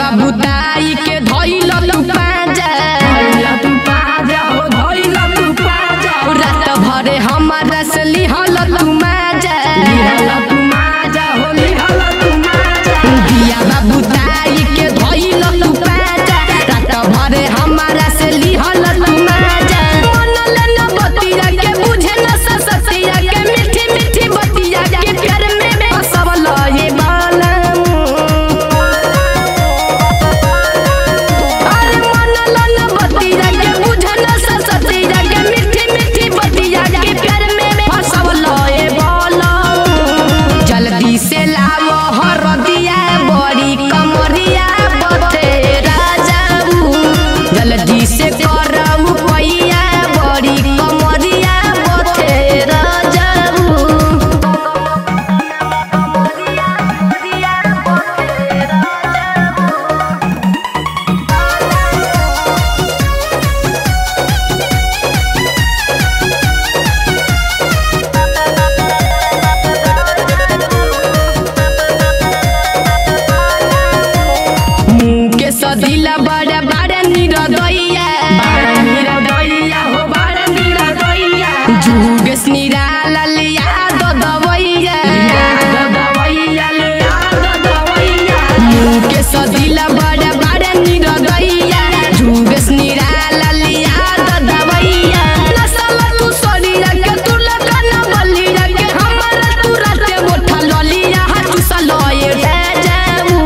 बाबू ताई के धइल तू पाजा तू पाजा हो धइला तू पाजा रात भरे हमारा से लिहल तू माजा लिहला तू माजा हो लिहला तू माजा बिया बाबू ताई के धइल तू पाजा रात भरे हमारा से लिहल तू माजा मन लेना बतिया के बुझे न ससतिया के मीठी मीठी बतिया के प्यार में फसवल ये बालम अरे मन लन बतिया के बुझन ससतिया के मीठी मीठी बतिया के प्यार में फसवल ए बोलम जल्दी से लावो हरदिया बड़ी कमरिया बते राजाऊ जल्दी से करऊ पैया बड़ी कमरिया बते राजाऊ मुंह के सदिला बड़ा बड़ा निरदैया बारा नीरा दैया हो बारा नीरा दैया जुगस निराला लिया दो दवैया याद दवैया ले याद दवैया मुंह के सदिला बड़ा बड़ा निरदैया जुगस निराला लिया दो दवैया नसल तू सरिया के तू लगन बलिया के हमरा तू राते मोठा ललिया हाथ सलोए जाऊ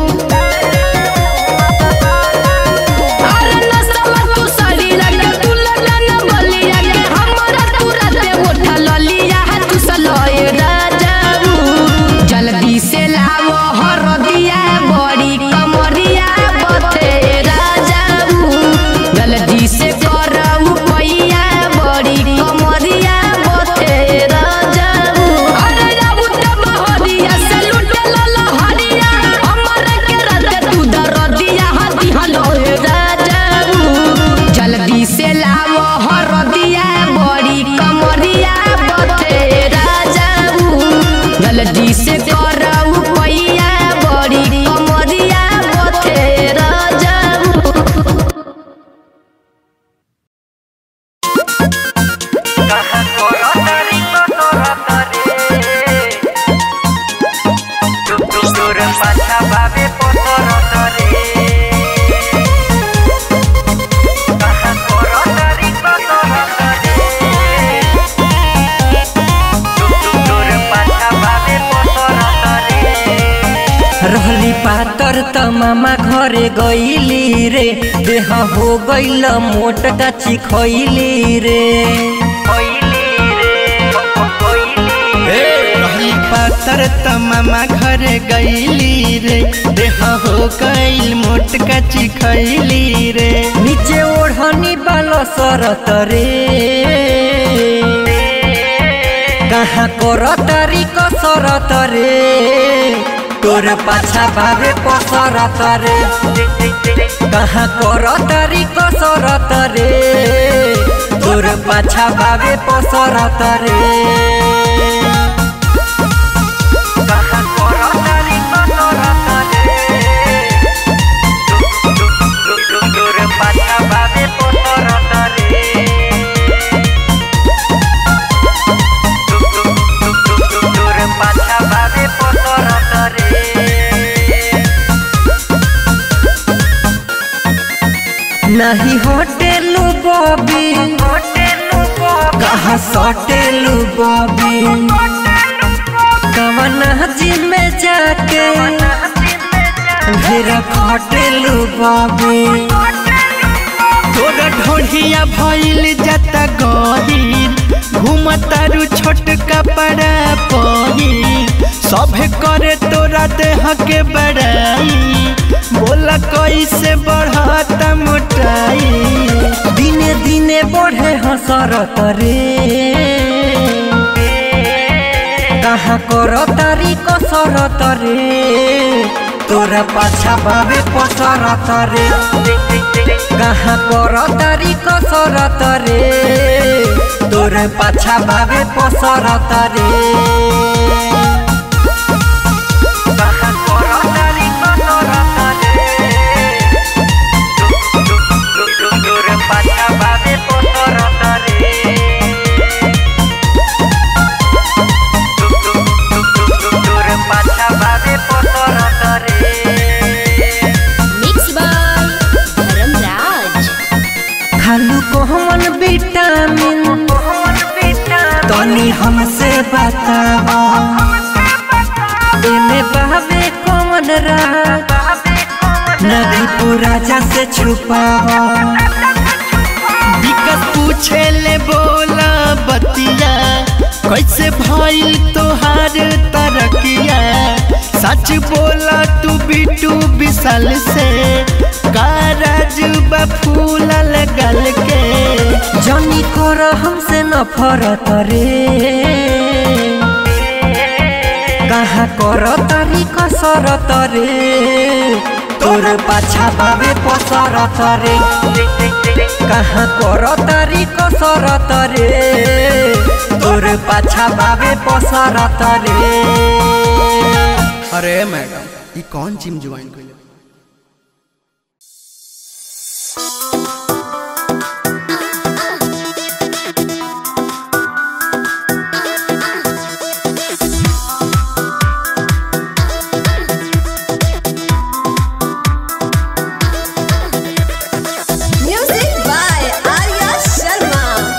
अरे नसला तू सरीरा के तू लगन बलिया के हमरा तू राते मोठा ललिया हाथ सलोए राजाऊ जल्दी से लावो हरदिया बड़ी कमरिया बते राजाऊ जल्दी से करऊ पैया बड़ी कमरिया बते राजाऊ अरे जाबू तब हरिया से लुटे लहरिया हमरा के राते तू दरदिया हाथी हलोए राजाऊ जल्दी से लावो हरदिया बड़ी कमरिया बते राजाऊ जल्दी से करऊ पैया बड़ी कमरिया बते राजाऊ रहली पातर त मामा घरे गईली रे देह हो गईल मोट काची खैली रे रहली पातर त मामा घरे गईली रे देह हो गईल मोट कची खैली रे नीचे ओढ़नी बाल सरत रे कहाँ करतारी कसरत रे तोर पाछा भावे पसरत रे कहाँ करतारी कसरत रे तोर पाछा भावे पसरत रे कहाँ करतारी कसरत रे तोर पाछा भावे पसरत रे तोर पाछा भावे पसरत रे नहीं होटेलू बॉबी कहाँ सटेलू बॉबी कवन जी में जाके फिर खटेलू बॉबी तोरा ढोढ़िया भइल जता गहीर घुमतारू छोट कपड़ा पहिर सभे करे तोरा देह के बड़ाई बोला कैसे बढ़ता मोटाई दिने दिने बढ़े हसरत रे कहाँ कर तारी कसरत रे तोरा पाछा बाबे पसरत रे कहाँ कर तारी कसरत रे तोरे पाछा बाबे पसरत रे कहाँ कर तारी कसरत रे बतावा एने बहवे कौन रात नदी राजा से छुपावा विकस पूछे ले बोला बतिया कैसे भइल तोहार तरकिया सच बोला तू बिटू विशाल से कारज फूलल गल के जनी कर हमसे नफरत रे कहाँ कर तारी कसरत रे तोर पाछा बाबे पसरत रे कहाँ कर तारी कसरत रे तोर पाछा बाबे पसरत रे अरे मैडम ये कौन जिम ज्वाइन कइले Music by Arya Sharma.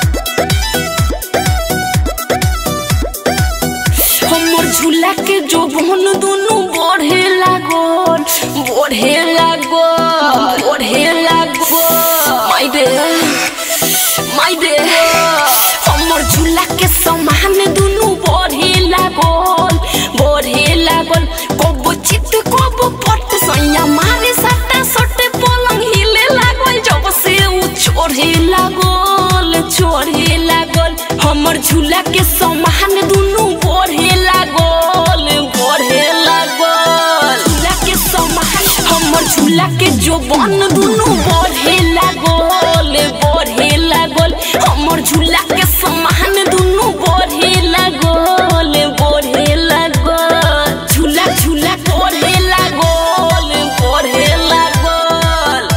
हमर झूला के जो बहन दोनों बढ़े लागल बढ़े लागल बढ़े लागल माय डे माय डे हमर झूला के समान दोनों बढ़े लागल बढ़े लागल कब चित कब पट सैया मारे सट्टा सट्टे पलंग हिले लागल जब से उ छोड़े लागल छोड़े लागल हमर झूला के समान दुनू बढ़े लागल बढ़े लागल झूला के समान हमर झूला के जो बन दुनू बढ़े लागल बढ़े लागल हमर झूला के समान दुनू बढ़े लागल बढ़े लागल झूला झूला बढ़े लागल बढ़े लागल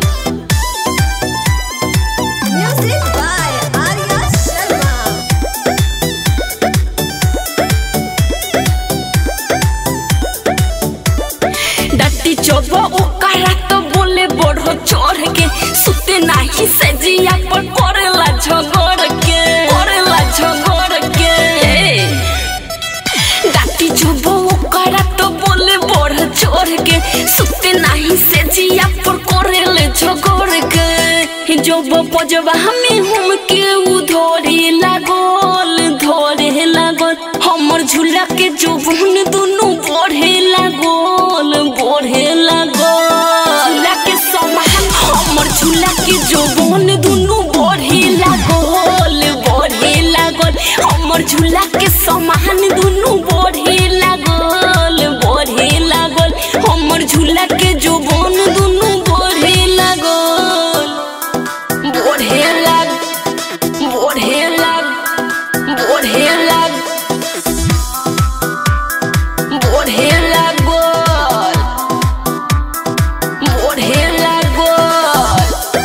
Music by Arya Sharma. डट्टी चोबो ओकरा तो बोले बढ़ो चढ़ के सुते नाही से जिया पर करेला झगड़ के करेला झगड़ के डाटी चोबो ओकरा तो बोले बढ़ चढ़ के सुते नाही से जिया पर करेले झगड़ के जोबो पजवा हमें हम के उधोरी लागल धोरे लागल हमर झूला के जोबन दुनू बढ़े लागल बढ़े लागल झूला के समान हमर झूला के जोबन दुनू बढ़े लागल बढ़े लागल हमर झूला के समान दुनू बढ़े लागल बढ़े लागल हमर झूला के जोबन दुनू बढ़े लागल बढ़े लाग बढ़े लाग बढ़े लाग बढ़े लागल बढ़े लागल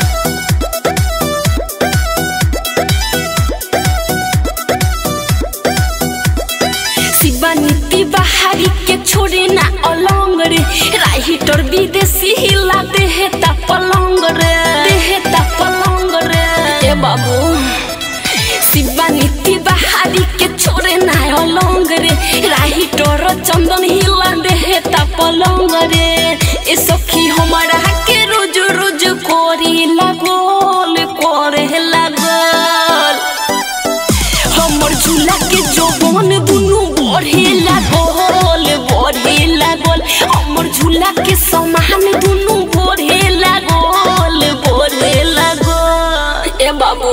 शिवा नीति बाहरी के छोड़े ना अलंग रे राइटर विदेशी हिला देहे ता पलंग रे देहे ता पलंग रे ए बाबू शिवा नीति बाहरी के छोड़े ना अलंग रे राइटर चंदन हिला देहे ता पलंग रे ए सखी हमारा के रोज रोज कोरी लागल करे लागल हमर झूला के जोबन दुनू बढ़े लागल बढ़े लागल हमर झूला के समान दुनू बढ़े लागल बढ़े लागल ए बाबू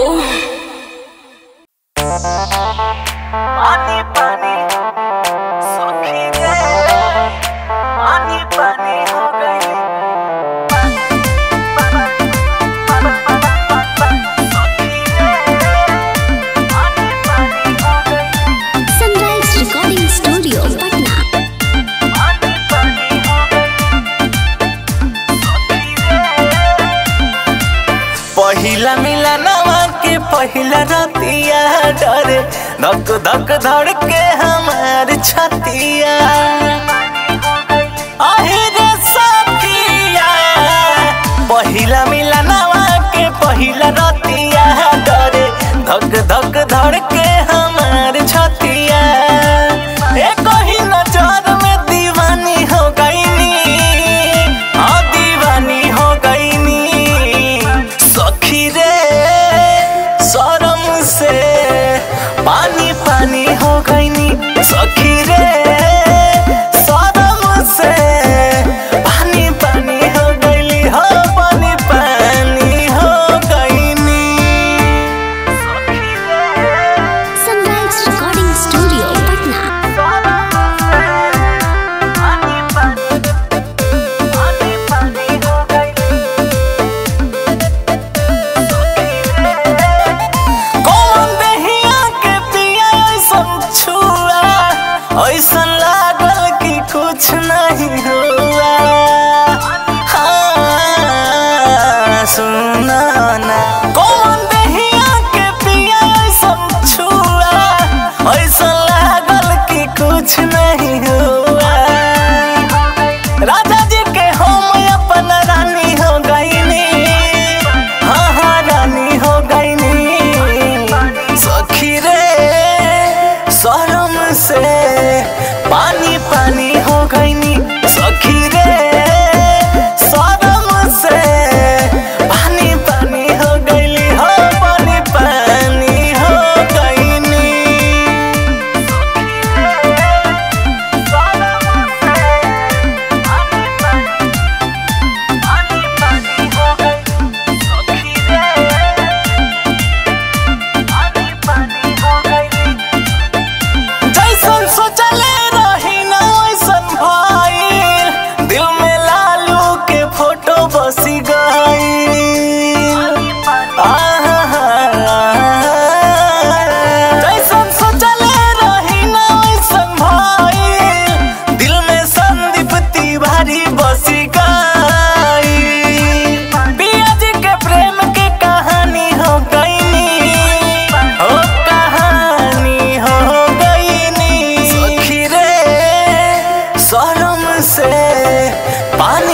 पानी पानी सखी रे पानी पानी हो गई Sunrise Recording Studio, Patna. पहिला मिलनवा के पहिला रतिया डरे धक धक धड़ के हमार छतिया आहे रे सखिया पहिला मिलनवा के पहिला रतिया डरे धक धक धड़ के हमार छतिया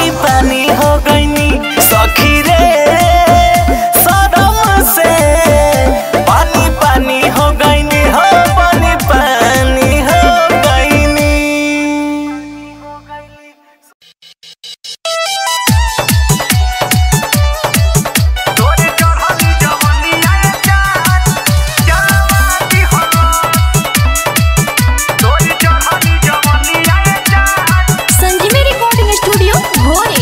पानी पानी हो गईनी सखी रे सदम से पानी पानी हो गईनी हो पानी पानी हो गईनी संजीवी रिकॉर्डिंग स्टूडियो भोरे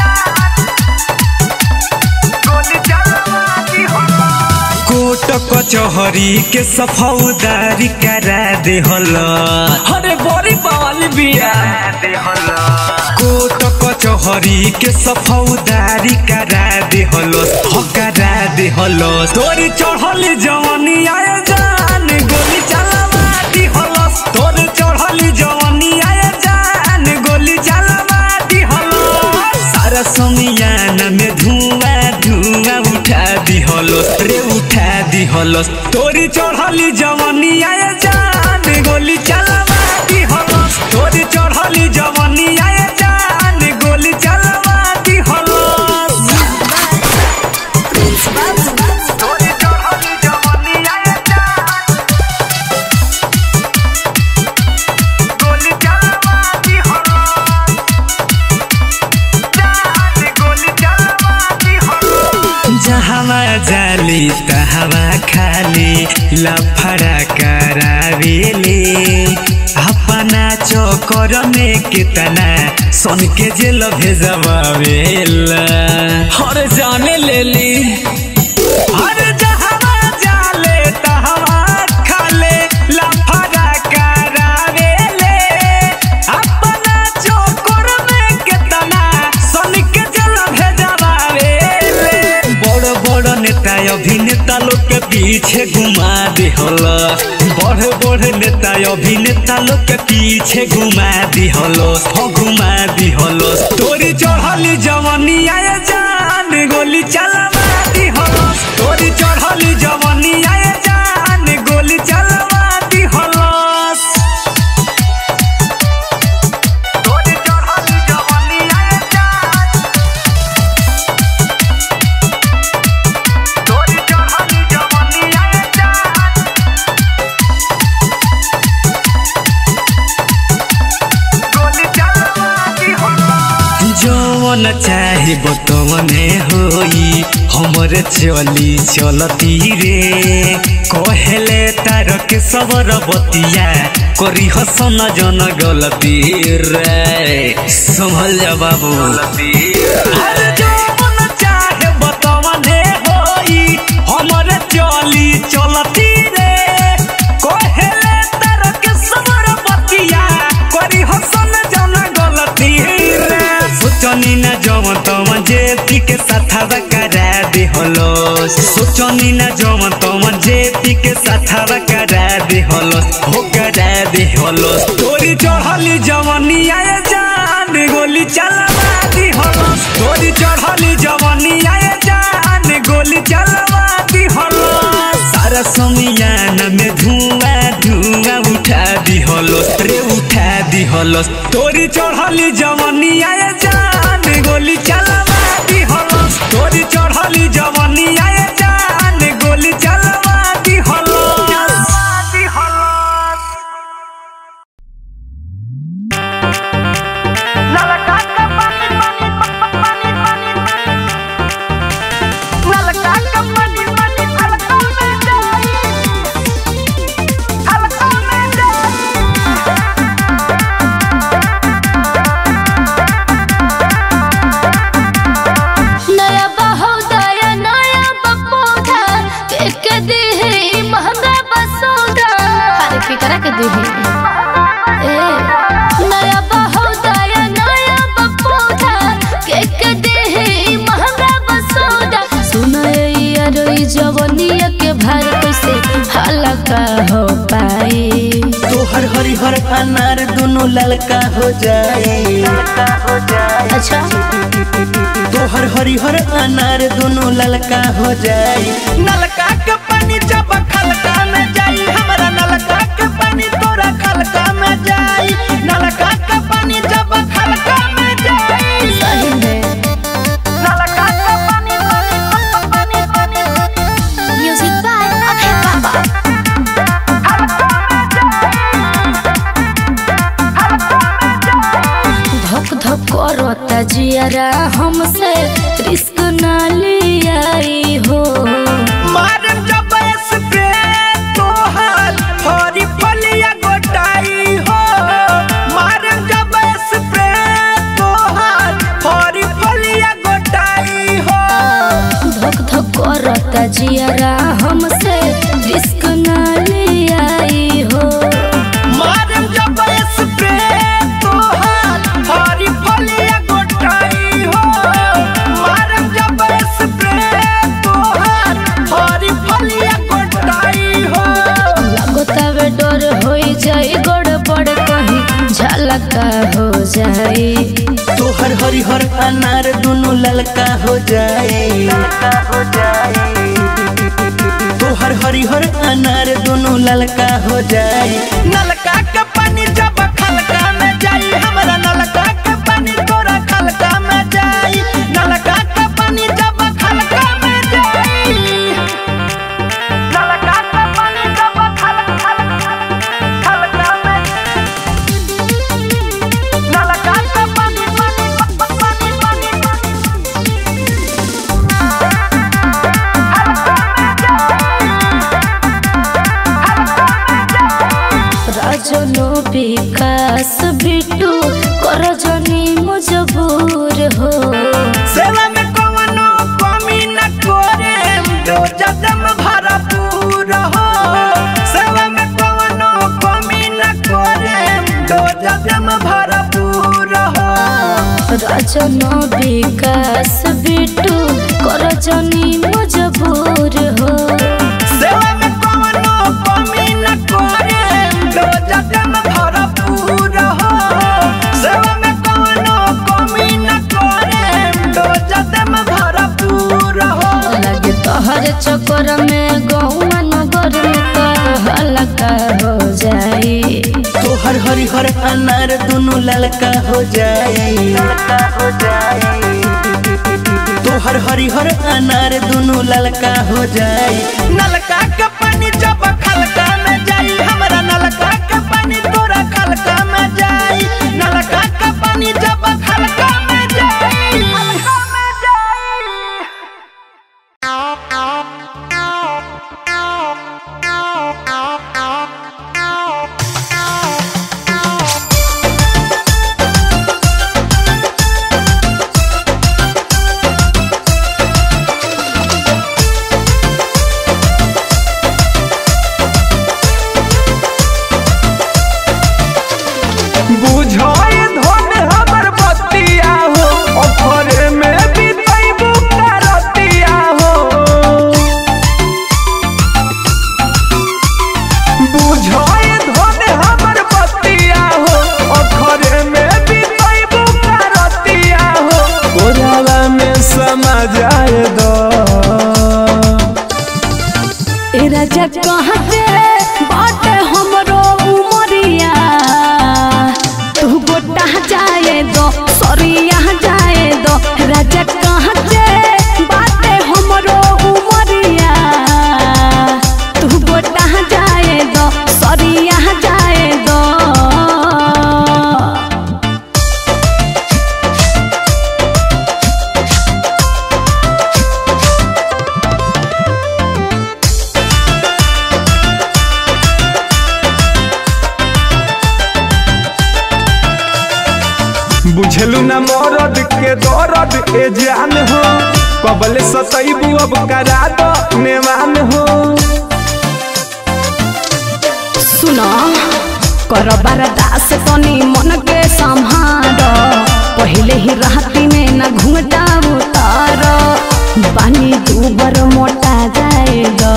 कोट कचहरी के सफौदारी करा दे अरे बड़ी बवाल बिया कोट कचहरी के सफौदारी करा दे हो करा दे तोरी चढ़ल जवानी आए जान गोली चलावा दी हलस तोरी चढ़ल जवानी आए जान गोली चलावा दी हलस सारा समियान में धुआं धुआं उठा दी हलस रे उठा दी हलस तोरी चढ़ल जवानी आए जान गोली चलावा दी हलस तोरी चढ़ल जवानी आए जान गोली चलावा दी हलस जहवा जाली तहवा खाली लफड़ा करावेले अपना चोकर में कितना सन के जेल भेजवावेला अरे जाने ले ली अरे जहवा जाले तहवा खाले लफड़ा करावेले अपना चोकर में कितना सन के जेल भेजवावेले बड़ बड़ नेता अभिनेता लोग के पीछे घुमा दे बड़ बड़ नेता अभिनेता लोग के पीछे घुमा दी हलो हो घुमा दी हलो तोरी चढ़ली जवानी आए जान गोली चलवा दी हलो तोरी चढ़ली जवानी आए जान गोली चलवा दी हलो तोरी चढ़ली जवानी आए जान तोरी चढ़ली जवानी आए जान जवन चाहे बतवने होई हमरे चली चलती रे कहले तार के सबर बतिया करी हसन जन गलती रे संभल जा बाबू अरे जवन चाहे बतवने होई हमरे चली चलती रे कहले तार के सबर बतिया करी हसन जन गलती रे सोचनी ना जवन तवन जे पी के साथवा करा दे हलो सोचनी ना जवन तवन जे पी के साथवा करा दे हलो हो करा दे हलो तोरी चढ़ली जवनी आए जान गोली चलवा दी हलो तोरी चढ़ली जवनी आए जान गोली चलवा दी हलो सारा समियान में धुआं धुआं उठा दी हलो रे उठा दी हलो तोरी चढ़ली जवनी आए जान गोली चलवा दी हलो तोरी चढ़ली जवनी आए जान गोली चलवा दी हलो दी हलो नया बहोदया नया बपोधा के के देहे महंगा बसोदा हर के करा के देहे ए नया बहोदया नया बपोधा के के देहे महंगा बसोदा सुनो ये यारो ई जवनिया के भार कैसे हलका हो पाए तोहर हरिहर अनार दोनों ललका हो जाए अच्छा तोहर हरिहर अनार दोनों ललका हो जाए नलका के पानी जब खलका में जाई हमरा नलका के पानी तोरा खलका में जाई नलका के पानी जब खलका में जाई सही करता जियारा हमसे रिस्क ना लियाई हो मारम जब स्प्रे तोहार फरी फलिया गोटाई हो मारम जब स्प्रे तोहार फरी फलिया गोटाई हो धक धक करता जियारा हमसे रिस्क ना लियाई हो मारम जब स्प्रे तोहार फरी फलिया गोटाई हो मारम जब स्प्रे तोहार फरी फलिया गोटाई हो लगतावे डर होई जाई गड़बड़ कहीं झलका हो जाई तोहर हरिहर अनार दोनों ललका हो जाए ललका हो जाए तोहर हरिहर अनार दोनों ललका हो जाए नलका के पानी जब खलका में जाई हमरा नलका के पानी तोरा खलका में जाई नलका के पानी जब खलका में जाई नलका के पानी जब खल खल खलका में नलका के पानी पानी पानी पानी राजनो विकास बिटू कर जनी मजबूर हो सेवा में कवनो कमी न करे दो जदम भरपूर हो सेवा में कवनो कमी न करे दो जदम भरपूर हो राजनो विकास बिटू कर जनी मजबूर हो सेवा में कवनो कमी न करे दो जदम भरपूर हो सेवा में कवनो कमी न करे दो जदम भरपूर हो लगे तोहर चक्कर में गौआ नगर में हल्का हो जाई तोहर हरिहर अनार दोनों ललका हो जाए ललका हो जाए तोहर हरिहर अनार दोनों ललका हो जाए नलका के पानी जब खलका में जाई हमरा नलका के पानी तोरा खलका में जाई नलका के पानी जब खलका में जाई खलका में जाई बुझाए धन हमर बतिया हो अफरे में बितैबू करतिया हो बुझाए धन हमर बतिया हो अफरे में बितैबू करतिया हो कोराला में समा जाए दो ए राजा कहाँ से बाटे हमरो उमरिया तू गोटा जाए दो सरिया जाए दो राजा कहाँ से बाटे हमरो उमरिया तू गोटा जाए दो सरिया जाए दो बुझलू न मरद के दर्द ए जान हो कबले सतैबू अब करा दो नेवान हो सुनो कर दास तनी मन के संहार पहले ही राती में न घूंघटा उतार बानी दूबर मोटा जाएगा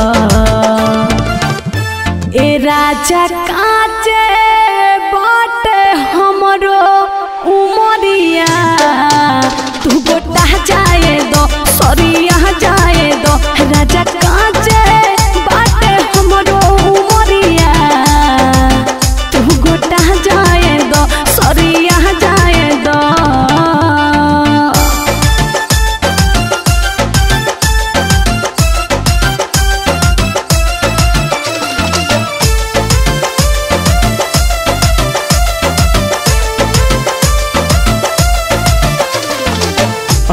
ए राजा काचे बाटे हमरो उमरिया तू गोटा जाए दो सरिया जाए दो राजा काचे बाटे हमरो उमरिया तू गोटा जाए दो सरिया जाए दो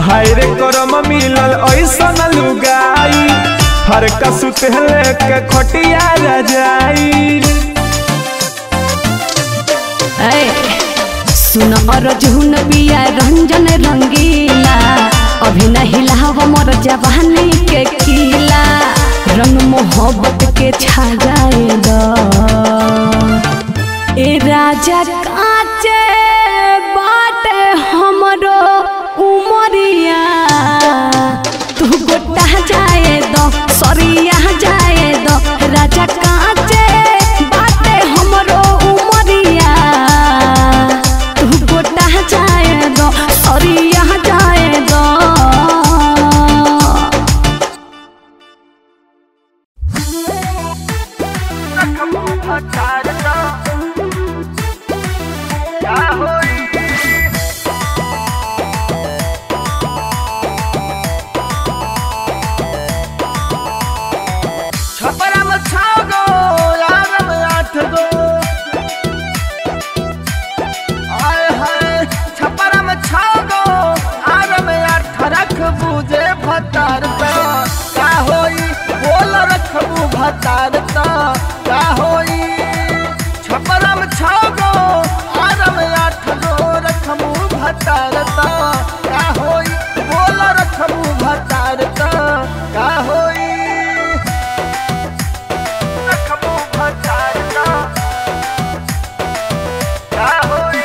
हाय रे करम मिलल ऐसन लुगाई फरका सुतले के खटिया रजाई ऐ, सुन अर्जुन पिया रंजन रंगीला अभी नहीं लाव मोर जवानी के किला रंग मोहब्बत के छा जाए द ए राजा काचे बाटे हमरो उमरिया तू गोटा जाए दो सरिया जाए दो राजा काचे बाटे हमरो उमरिया तू गोटा जाए दो सरिया जाए दो छपरा में छाओ गो यार में आठ गो आय हाय छपरा में छाओ गो यार में आठ रख बूझे भतार ता का होई बोल रखबू भतार ता का होई छपरा में छाओ गो यार में आठ गो रखबू भतार ता का होई बोल रखबू भतार ता का होई रखबू भतार ता का होई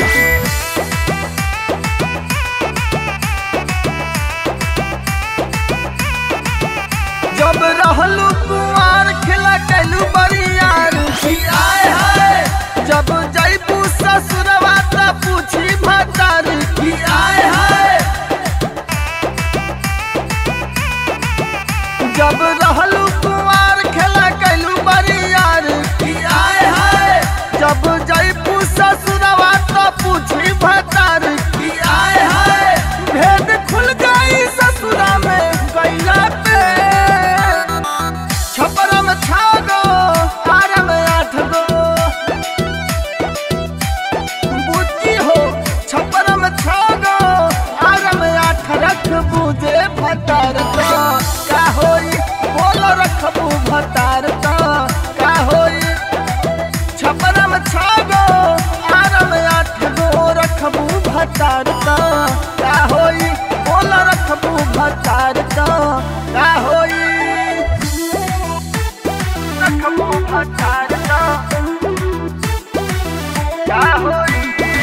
जब रहलू कुआर खिला कैलू बरियार की आए हाय जब जैबू ससुरवा त पूछी भतार की आए हाय जब रहलू कुआर खेला कैलू बरियार की आए हाय जब जैबू ससुरवा त पूछी भतार की आए हाय भेद खुल गई ससुरा में गैला पे छपरा में छा गो आर में आठ गो बुद्धि हो छपरा में छा गो आर में आठ रख बूझे भतार तो का होई बोल रखबू भतार तो का होई छपरा में छा गो आर में आठ गो रखबू भतार तो का होई बोल रखबू भतार तो का होई रखबू भतार तो का होई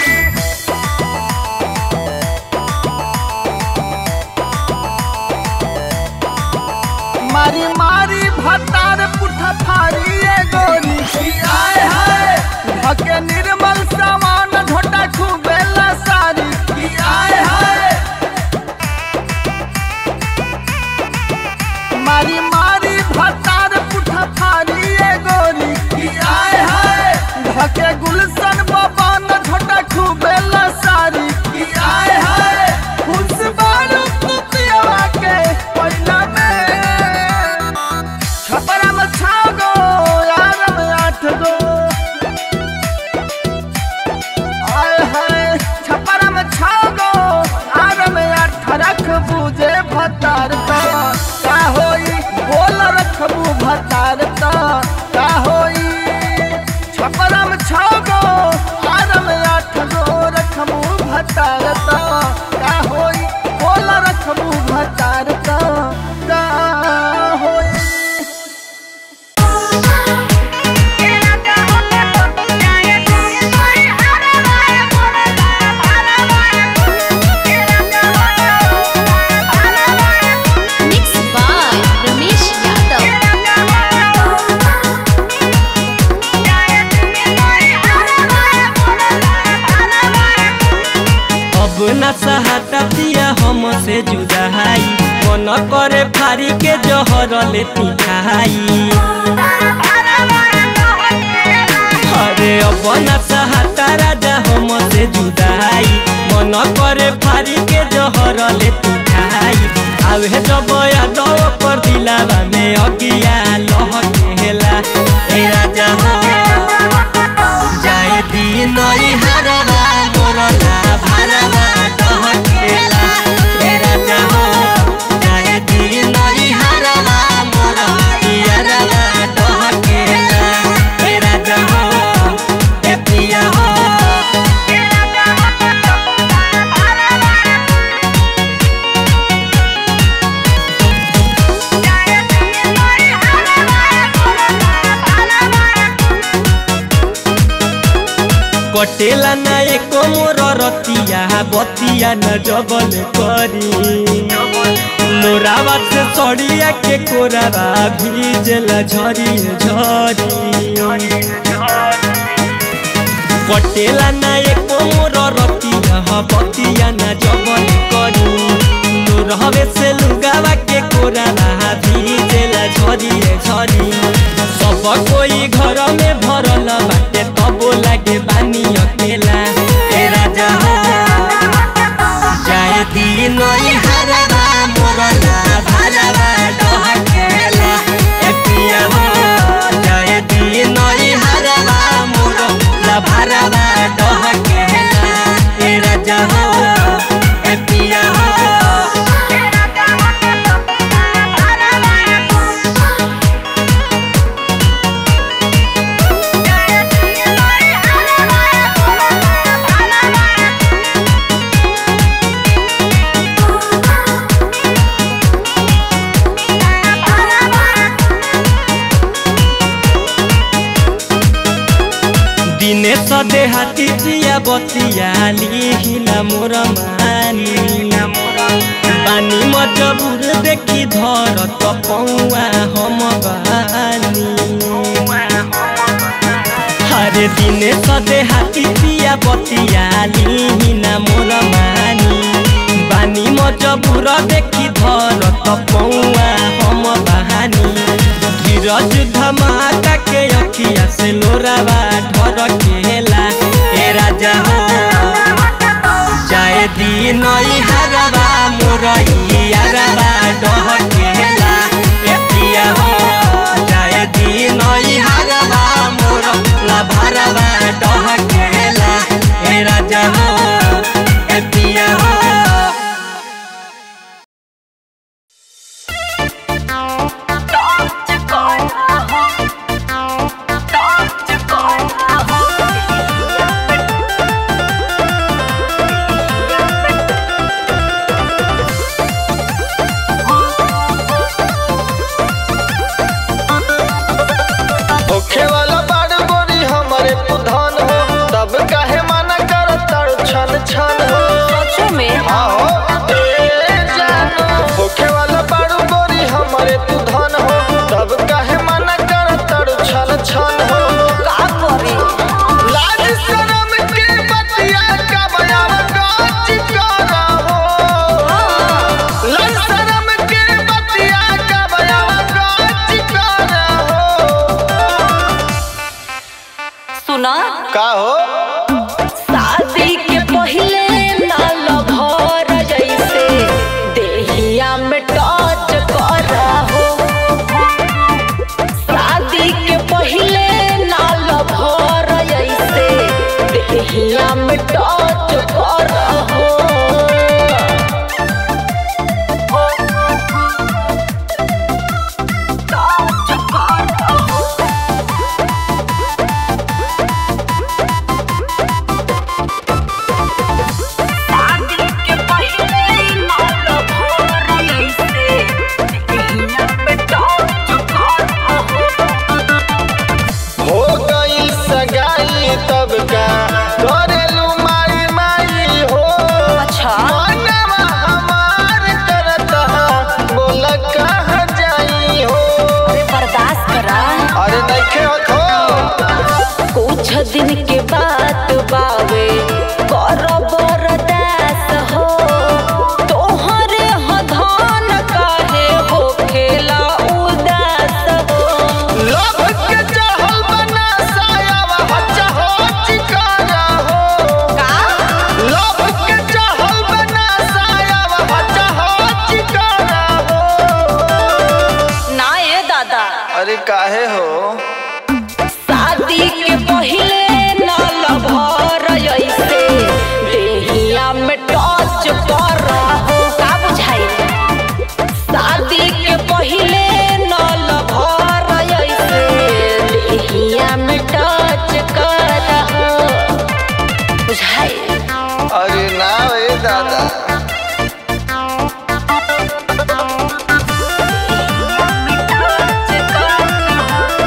मारी मारी भतार पुठा फारी ए गोरी की आए हाय भके निर्मल सामान झोटा खूबेला सारी की आए हाय मारी मारी भतार पुठा फारी ए गोरी की आए हाय भके गुलशन बबान झोटा खूबेला सारी की आए हाय खुश बारू कुतिया के पहिला में छपरा में छा गो यार में आठ गो आय हाय छपरा में छा गो यार में आठ रख बूझे भतार तो का होई बोल रखबू भतार तो का होई छपरा में छा गो यार में आठ गो रखबू भतार तो का होई बोल रखबू भतार तो का होई Mixed by Ramesh Yadav. अब न सहततिया हमसे जुदाई मन करे फारी के जहर लेती खाई अरे अब न सहता राजा हमसे जुदाई मन करे फारी के जहर लेती खाई आवे जब यादव पर दिलावा में अगिया लहकेला ए राजा हो जाए दिन हरवा मोरला भरवा डहकेला ए कटेला ना एको मोर रतिया बतिया न जबल करी लोरावा से सड़िया के कोरावा भीजला झरी झरी कटेला ना एको मोर रतिया बतिया न जबल करी लोरहवे से लुगावा के कोरावा भीजला झरी झरी सब कोई घर में भरल बाटे तबो लागे बानी अकेला ए राजा हो जाए दिन हरवा मोरला भरवा डहकेला ए पिया हो जाए दिन हरवा मोरला भरवा डहकेला ए राजा हो ए पिया हो दिने सदे हाथी जिया बतिया लिहिला मोर मानी बानी मजबुर देखि धर त पौआ हम बानी हरे दिने सदे हाथी जिया बतिया लिहिला मोर मानी बानी मजबुर देखि धर त पौआ हम बहानी धीरज धमाका के अखिया से लोरावा ढर केला ए राजा हो जाए दिन हरवा मोर यारवा डह केला ए पिया हो जाए दिन हरवा मोर लाभरवा डह केला ए राजा हो ए पिया हो होखे वाला बाड़ गोरी हमारे पुधान हो तब काहे माना कर तड़ छन छन हो सचो में आओ ए जानो होखे वाला बाड़ गोरी हमारे पुधान हो तब काहे माना कर तड़ छन छन हो का करे लाज शरम के बतिया का बयान काच करा हो लाज शरम के बतिया का बयान काच करा हो सुना का हो शादी के पहले नाल भर जैसे देहिया में टच कर हो शादी के पहले नाल भर जैसे देहिया में टच कर हो हो गई सगाई तब का करेलू माई माई हो अच्छा मनवा हमार करता बोल कहाँ जाई हो बर्दाश्त करा अरे नइखे होत हो कुछ दिन के बाद बावे कर बरदास हो तोहरे हधान काहे हो खेला उदास हो लोभ के चढ़ल बना सायावा हच्चा हो चिकारा हो का लोभ के चढ़ल बना सायावा हच्चा हो चिकारा हो ना ये दादा अरे काहे हो शादी के पहले नाल भर ऐसे देहिया में टच कर हो का बुझाई शादी के पहले नाल भर ऐसे देहिया में टच कर हो बुझाई अरे ना ए दादा टच कर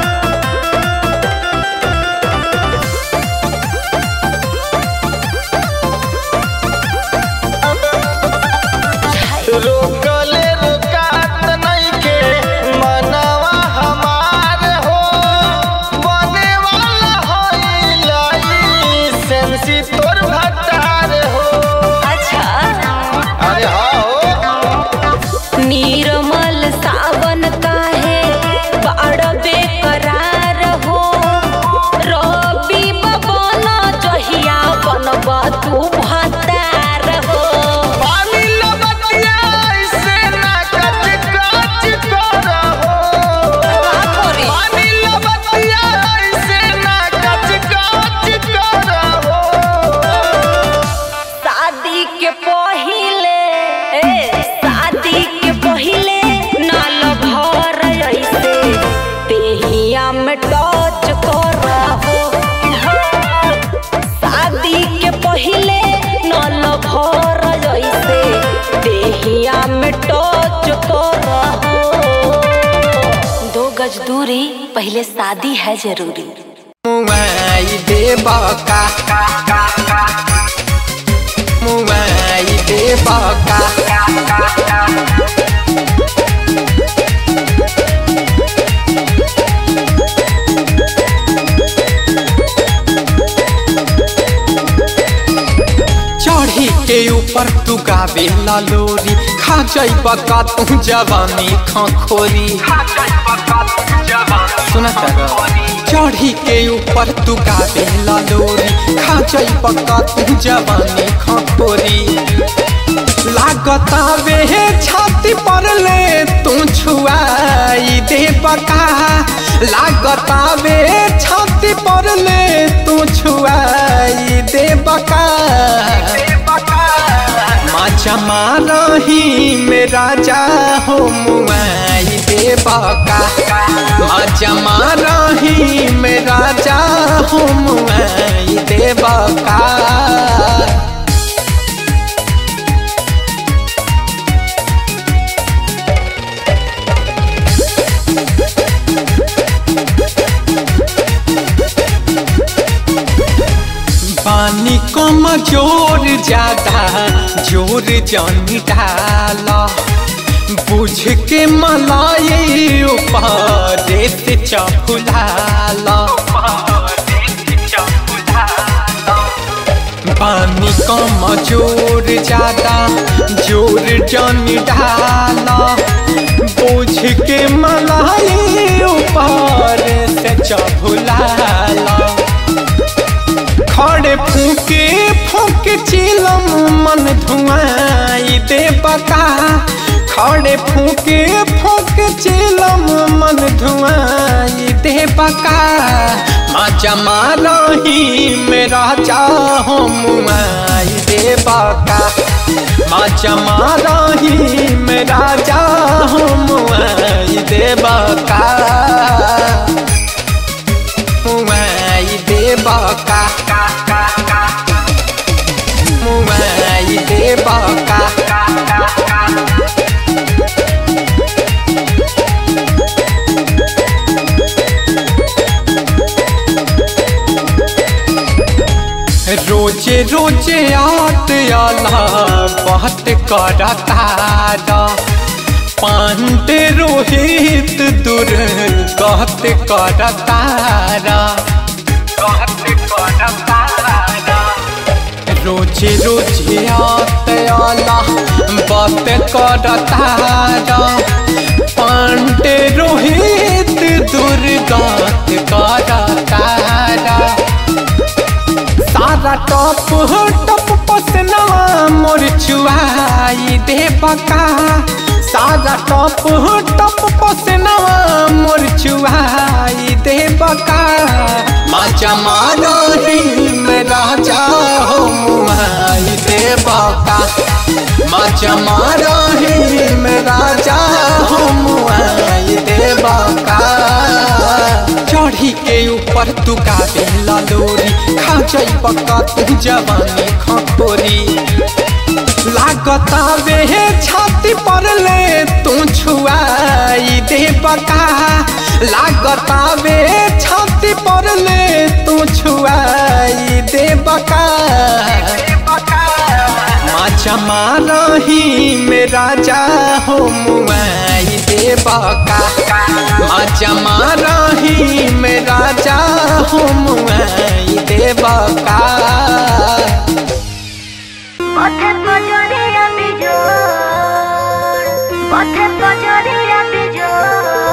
रोकले रोकात नइखे मनवा हमार हो बने वाला होइलाई सेंसी तोर भटार हो अच्छा अरे हाँ हो निर्मल सावन काहे बड़ बेकरार हो रवि बबन जहिया बनब तू भतार हो पानी लबतिया ऐसे ना कच कच करहो पानी लबतिया ऐसे ना कच कच करहो शादी के पहिले ए, शादी के पहिले नाल भर ऐसे तेहिया में टच करहो शादी के पहिले नाल भर ऐसे तेहिया में टच करहो दो गज दूरी पहले शादी है जरूरी मुआई देबा का मुआई देबा का चढ़ी के ऊपर तू गावे ला लोरी खा जाइबा का तू जवानी खखोरी सुना तारा चढ़ी के ऊपर तू गावे ला लोरी खा जाइबा का तू जवानी खखोरी लागता वे छाती पर ले तू छुआई दे बका लागता वे छाती पर ले तू छुआई दे बका माचा मारही मेरा जा हो मुआई दे बका माचा मारही मेरा जा हो मुआई दे बका पानी कम जोर ज्यादा जोर जानी डाला बुझ के मलाई ऊपर से चफुलाला पानी कम जोर ज्यादा जोर जानी डाला बुझ के मलाई ऊपर से चफुलाला खड़े फूके फूके चिलम मन धुआई दे बका खड़े फूके फूके चिलम मन धुआई दे बका माचा मारही मेरा चाहो मुआई दे बका माचा मारही मेरा चाहो मुआई दे बका मुआई दे बका मुआई दे बका रोजे रोजे आत आला बात करता पांडे रोहित दूर कहत करता रोजे रोजे आत आला बात करता पांडे रोहित दुर्गात करता सारा टप टप पसनवा मोर चुआई दे बका सारा टप टप पसनवा मोर चुआई दे बका माचा मारही मेरा जाओ मुआई दे बका माचा मारही मेरा जाओ मुआई दे बका चढ़ी के ऊपर तू गावे ला लोरी खा जाई पक्का तू जवानी खखोरी लागता वे छाती पर ले तू छुआई दे बका लागता वे छाती पर ले तू छुआई दे बका चमा रही मेरा जा हो मुआई देवा का माँ चमा रही मेरा जा हो मुआई देवा का পথে পজরিয়া বিজোড় পথে পজরিয়া বিজোড়